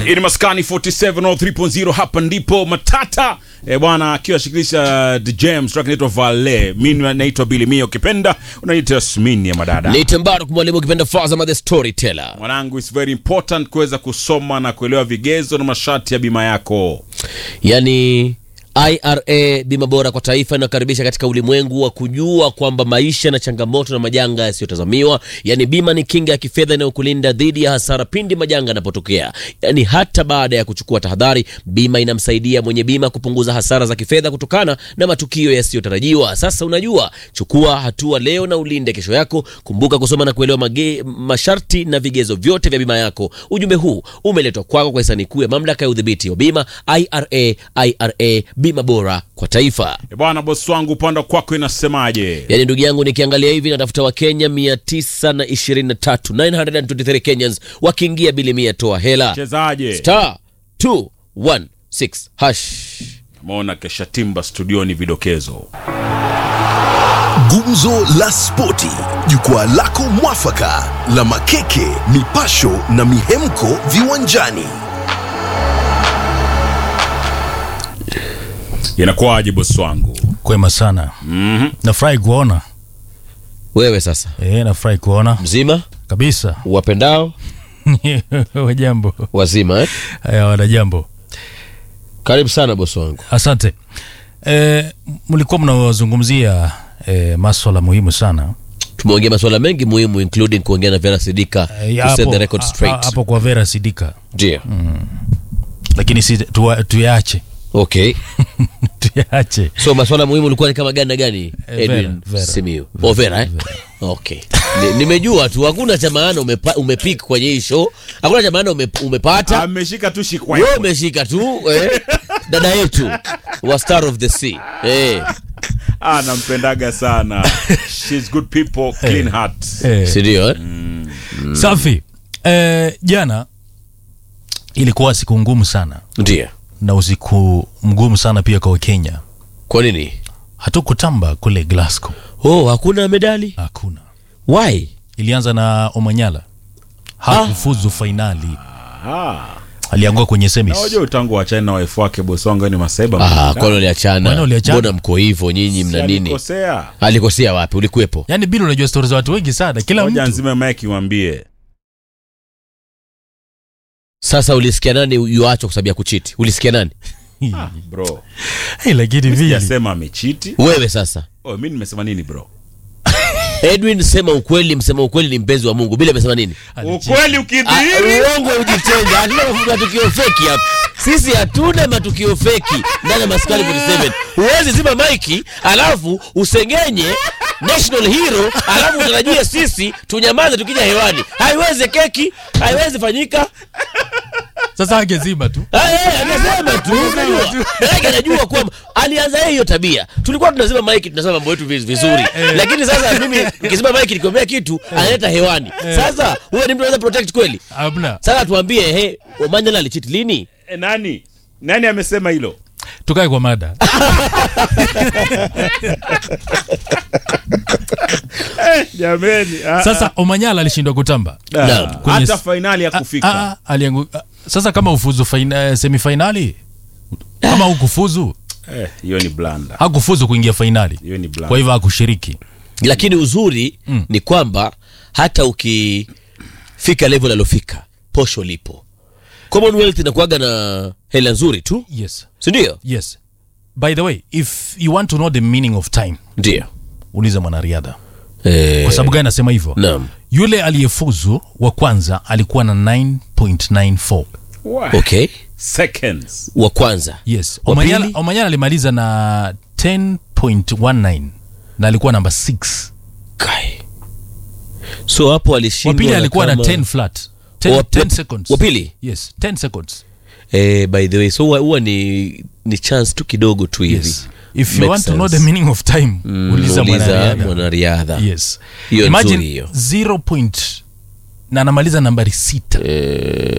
Hii ni Maskani 47 au 3.0 hapa ndipo Matata eh bwana akiwa shikilisha The James track inaitwa Vale. Mimi naitwa Billy Mio ukipenda unaitwa Smini ya madada. Niite Mbaruk mwalimu ukipenda Fazama the storyteller. Mwanangu, it's very important kuweza kusoma na kuelewa vigezo na masharti ya bima yako. Yaani IRA bima bora kwa taifa inakaribisha katika ulimwengu wa kujua kwamba maisha na changamoto na majanga yasiyotazamiwa. Yaani bima ni kinga ya kifedha inayokulinda dhidi ya hasara pindi majanga yanapotokea. Yaani hata baada ya kuchukua tahadhari, bima inamsaidia mwenye bima kupunguza hasara za kifedha kutokana na matukio yasiyotarajiwa. Sasa unajua, chukua hatua leo na ulinde kesho yako. Kumbuka kusoma na kuelewa mage, masharti na vigezo vyote vya bima yako. Ujumbe huu umeletwa kwako kwa hisani kuu ya mamlaka ya udhibiti wa bima IRA. IRA bima bora kwa taifa. Eh bwana, bosi wangu, upande kwako inasemaje? Yaani ndugu yangu, nikiangalia hivi natafuta Wakenya 923 923 Kenyans wakiingia bili mia toa hela Chezaje? star 216 hash. Maona kesha timba studioni vidokezo. Gumzo la Spoti, jukwaa lako mwafaka la makeke, mipasho na mihemko viwanjani. Inakuwaje bosi wangu? Kwema sana. Mhm. Nafurahi kuona Wewe sasa e, nafurahi kuona mzima, kabisa. wapendao Wajambo wazima eh? haya, wana jambo, Karibu sana bosi wangu. asante. E, mlikuwa mnazungumzia e, maswala muhimu sana Tumeongea masuala mengi muhimu including kuongea na Vera Sidika e, to set the record a- a- straight. hapo kwa Vera Sidika, Ndio. lakini si tuwa- tuyaache Okay. tuyaache So masuala muhimu ulikuwa ni kama gani na gani? Eh, Edwin Vera, Vera. Simiyu. Oh, Vera eh? Okay. Ni- Nimejua tu hakuna cha maana umepa, umepik kwenye hii show. Hakuna cha maana ume, umepata. Ameshika tu shikwa. Wewe umeshika tu eh? Dada yetu wa Star of the Sea. Eh. Ah, nampendaga sana. She's good people, clean heart. e, Si ndio eh? safi. E, jana ilikuwa siku ngumu sana Ndio. na usiku mgumu sana pia kwa Kenya. Kwa nini? Hatukutamba kule Glasgow, Oh, hakuna medali? hakuna Why? ilianza na Omanyala hakufuzu fainali, Ah. aliangua kwenye semis. Unajua utangu wa China na wife wake bosi wangu ni masaiba. Ah, mkubwa. kwani uliachana? Kwani uliachana? Mbona mko hivyo nyinyi mna Si nini? alikosea. Alikosea wapi? Ulikuwepo? Yaani bila unajua stori za watu wengi sana, kila Moja mtu nzima Mike mwambie. Sasa ulisikia nani yuachwa kwa sababu ya kuchiti? Ulisikia nani? Ah, bro. hey, lakini vile Sijasema amechiti. Wewe sasa. Oh, mimi nimesema nini bro? Edwin, sema ukweli, msema ukweli ni mpenzi wa Mungu. Bila amesema nini? Ukweli Ah, ukidhihiri. Uongo ujitenga. Hatuna matukio feki hapa. Sisi hatuna matukio feki ndani ya Maskani 47. Huwezi zima maiki alafu usengenye national hero alafu utarajie sisi tunyamaze tukija hewani. Haiwezi keki, haiwezi fanyika. sasa angezima tu Ah, eh, Anasema tu unajua. Maanake anajua kwamba alianza yeye hiyo tabia. Tulikuwa tunazima maiki tunasema mambo yetu viz- vizuri. Lakini sasa mimi nikizima maiki nikiambia kitu analeta hewani. Sasa huyo ni mtu anaweza protect kweli? hamna. Sasa tuambie, he, Omanyala alichiti lini? Eh, nani? Nani amesema hilo? Tukae kwa mada. Eh, jameni. ah, Sasa Omanyala alishindwa kutamba ah. Naam. Kwenye Hata s- fainali ya Ah, kufika. ah, aliangu... ah, Sasa kama ufuzu faina, semifainali kama hukufuzu Eh, hiyo ni blanda. hakufuzu kuingia fainali, Hiyo ni blanda. kwa hivyo hakushiriki. Lakini uzuri ni kwamba hata ukifika level alofika, posho lipo. Commonwealth inakuwaga na hela nzuri tu, Yes, si ndio? yes. By the way, if you want to know the meaning of time, Ndio. uliza mwanariadha. Eh, Kwa sababu gani nasema hivyo? naam. Yule aliyefuzu wa kwanza alikuwa na 9.94. Wah. Okay. Seconds. Wa kwanza. Yes. Wa Omanyala, pili? Omanyala alimaliza na 10.19 na alikuwa namba 6. Kai. So hapo Wa alishindwa. pili alikuwa na kama- 10 flat. 10, Wa- 10 wa- seconds. wa pili? Yes, 10 seconds. Eh, by the way, so huwa- huwa ni ni chance tu kidogo tu hivi. Yes. If you Makes want to know sense. the meaning of time, Mm, uliza mwanariadha. mwanariadha. Yes. Hiyo Imagine nzuri hiyo. 0 point na anamaliza nambari sita.